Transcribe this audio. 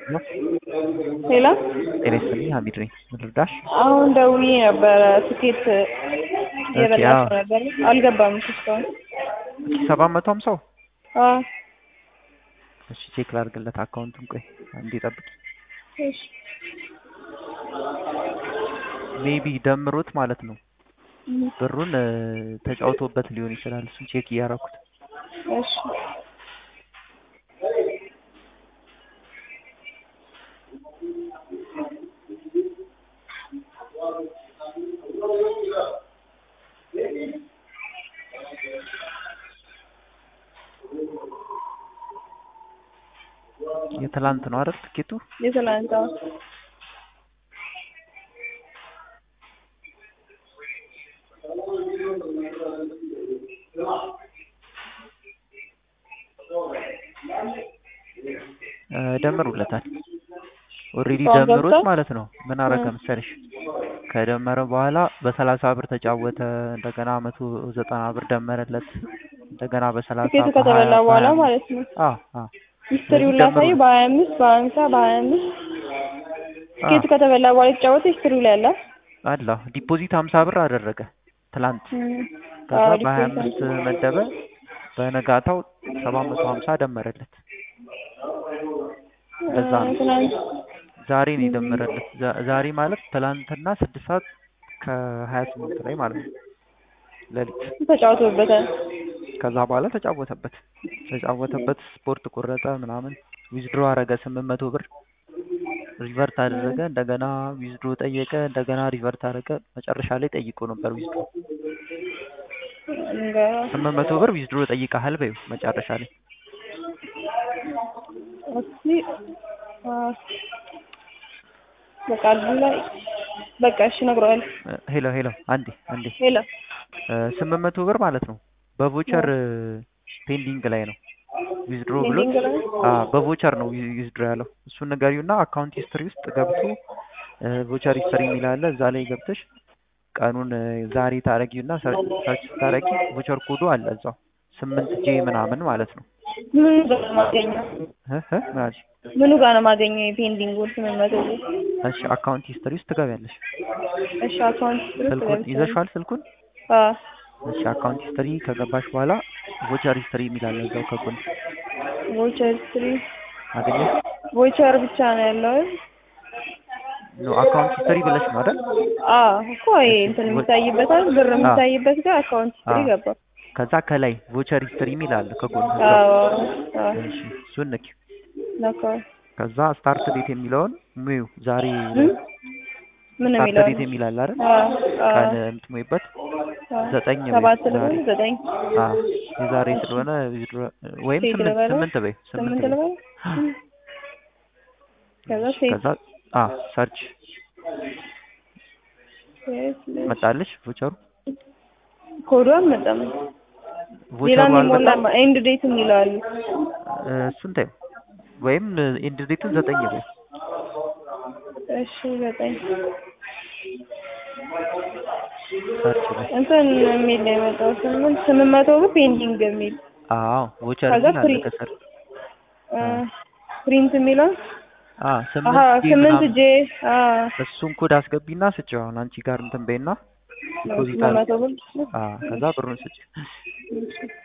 ሄሎ ጤና ይስጥልኝ ሀሚድ ነኝ። ምን ልርዳሽ? አሁን ደውዬ ነበረ ትኬት እየበላሁ አዎ። ነበር አልገባም እስካሁን። ሰባት መቶ ሀምሳው አዎ እሺ ቼክ ላድርግለት አካውንቱን። ቆይ አንዴ ጠብቂ። እሺ ሜቢ ደምሮት ማለት ነው እም፣ ብሩን እ፣ ተጫውቶበት ሊሆን ይችላል። እሱን ቼክ እያደረኩት እሺ የትላንት ነው አይደል ትኬቱ? የትናንት አዎ። እ፣ ደምሩለታል። ኦልሬዲ አሁን ደምሮት ገብቷል? ማለት ነው። ምን አረገ እ። መሰለሽ ከደመረ በኋላ በሰላሳ ብር ተጫወተ። እንደገና መቶ ዘጠና ብር ደመረለት። እንደገና በሰላሳ ትኬቱ ከተበላ በኋላ ማለት ነው። አዎ አዎ ሂስትሪውን ስለዚህ ላሳይ ደምሩት። በሀያ አምስት በሀምሳ በሀያ አምስት ትኬቱ ከተበላ በኋላ የተጫወተ ሂስትሪው ላይ አለ። አላ ዲፖዚት ሀምሳ ብር አደረገ ትላንት። እም፣ ከዛ አዎ በሀያ ዲፖዚት አምስት መደበ። በነጋታው ሰባት መቶ ሀምሳ ደመረለት። በዛ ነው ትናንት ዛሬ ነው የደመረለት። ዛ- ዛሬ ማለት ትላንትና ስድስት ሰዓት ከሀያ ስምንት ላይ ማለት ነው ሌሊት። ተጫውቶበታል። ከዛ በኋላ ተጫወተበት ተጫወተበት ስፖርት ቆረጠ ምናምን ዊዝድሮ አረገ ስምንት መቶ ብር ሪቨርት አደረገ እንደገና ዊዝድሮ ጠየቀ እንደገና ሪቨርት አደረገ መጨረሻ ላይ ጠይቆ ነበር ዊዝድሮ እንገ- ስምንት መቶ ብር ዊዝድሮ ጠይቀሃል በይው መጨረሻ ላይ እስኪ አ፣ በቃ እዚህ ላይ በቃ እሺ እነግረዋለሁ። እ፣ ሄሎ ሄሎ አንዴ አንዴ ሄሎ እ፣ ስምንት መቶ ብር ማለት ነው በቮቸር ፔንዲንግ ላይ ነው ዊዝድሮ ብሎ ፔንዲንግ ላይ በቮቸር ነው ዊዝድሮ ያለው እሱን ንገሪውና አካውንት ሂስትሪ ውስጥ ገብቶ ቮቸር ሂስትሪ የሚል አለ እዛ ላይ ገብተሽ ቀኑን እ፣ ዛሬ ታረጊውና ሰርች ታረጊ ቮቸር ኮዱ አለ እዛው ስምንት ጄ ምናምን ማለት ነው ምኑ ጋር ነው የማገኘው? እ እ ምን አልሽ? ምኑ ጋር ነው የማገኘው የፔንዲንጉን ስምንት መቶ ብር? እሺ አካውንት ሂስትሪ ውስጥ ትገቢያለሽ እሺ አካውንት ውስጥ ስልኩን ገብቻለሁ። ይዘሽዋል ስልኩን አዎ እሺ አካውንት ሂስትሪ ከገባሽ በኋላ ቮቸር ሂስትሪ የሚል አለ እዛው ከጎን ቮቸር ሂስትሪ አገኘሽ ቮቸር ብቻ ነው ያለው። ኖ አካውንት ሂስትሪ ብለሽ ነው አይደል አዎ እኮ ይሄ እንትን የሚታይበታል ብር የሚታይበት ጋር አካውንት ሂስትሪ አዎ። ገባ። ከዛ ከላይ ቮቸር ሂስትሪ የሚል አለ ከጎን እዛው አዎ አዎ እሺ እሱን ንኪ ነካ ከዛ ስታርት ዴት የሚለውን ሙዩ ዛሬ ምን ምን ስታርት የሚለው ዴት የሚል አለ አይደል አዎ አዎ ቀን የምትሞይበት አዎ። ዘጠኝ በይ ሰባት ዛሬ ልበል ዘጠኝ አ የዛሬ ስለሆነ ዊዝድሮ- ወይም ሴት ስምንት ልበለው? ስምንት በይ ስምንት ስምንት በይ ልበል ከዛ እሺ፣ ሴት ከዛ አ ሰርች ሴት ልጅ መጣልሽ ቮቸሩ ኮዱ አልመጣም። ሌላ ቮቸሩ የሚሞላ አልመጣም ኤንድ ዴት የሚለው አለ። እ፣ እሱን ተይው ወይም ኤንድ ዴቱን ዘጠኝ በይ እሺ ዘጠኝ ሰርች በይ እንትን የሚል ነው የመጣው ስምንት ስምንት መቶ ብር ፔንዲንግ የሚል አዎ ቮቸር ከዛ የሚል አለ ፍሪ- ከስር እ፣ ፕሪንት የሚለው አ አሀ ስምንት ጄ ስምንት ምናምን ጄ አ እሱን ኮድ አስገቢና ስጪው አሁን አንቺ ጋር እንትን በይና ዲፖዚት ስምንት አለ መቶ ብር አ ከዛ ብሩን ስጪ እሺ